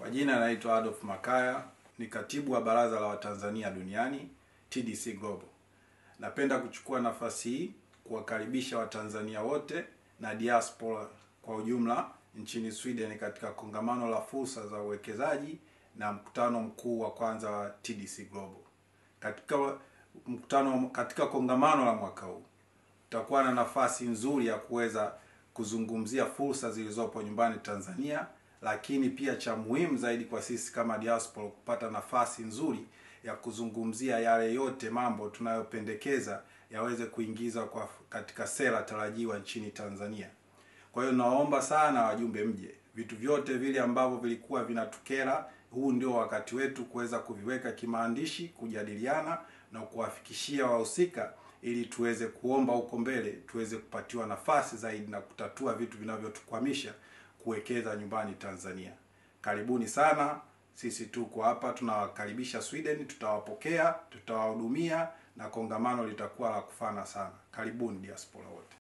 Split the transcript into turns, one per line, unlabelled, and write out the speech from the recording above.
Kwa jina anaitwa Adolf Makaya, ni katibu wa Baraza la Watanzania Duniani TDC Global. Napenda kuchukua nafasi hii kuwakaribisha Watanzania wote na diaspora kwa ujumla nchini Sweden katika kongamano la fursa za uwekezaji na mkutano mkuu wa kwanza wa TDC Global. Katika mkutano katika kongamano la mwaka huu tutakuwa na nafasi nzuri ya kuweza kuzungumzia fursa zilizopo nyumbani Tanzania, lakini pia cha muhimu zaidi kwa sisi kama diaspora kupata nafasi nzuri ya kuzungumzia yale yote mambo tunayopendekeza yaweze kuingizwa kwa katika sera tarajiwa nchini Tanzania. Kwa hiyo naomba sana wajumbe mje, vitu vyote vile ambavyo vilikuwa vinatukera, huu ndio wakati wetu kuweza kuviweka kimaandishi, kujadiliana na kuwafikishia wahusika ili tuweze kuomba huko mbele tuweze kupatiwa nafasi zaidi na kutatua vitu vinavyotukwamisha kuwekeza nyumbani Tanzania. Karibuni sana, sisi tuko hapa, tunawakaribisha Sweden, tutawapokea, tutawahudumia na kongamano litakuwa la kufana sana. Karibuni diaspora wote.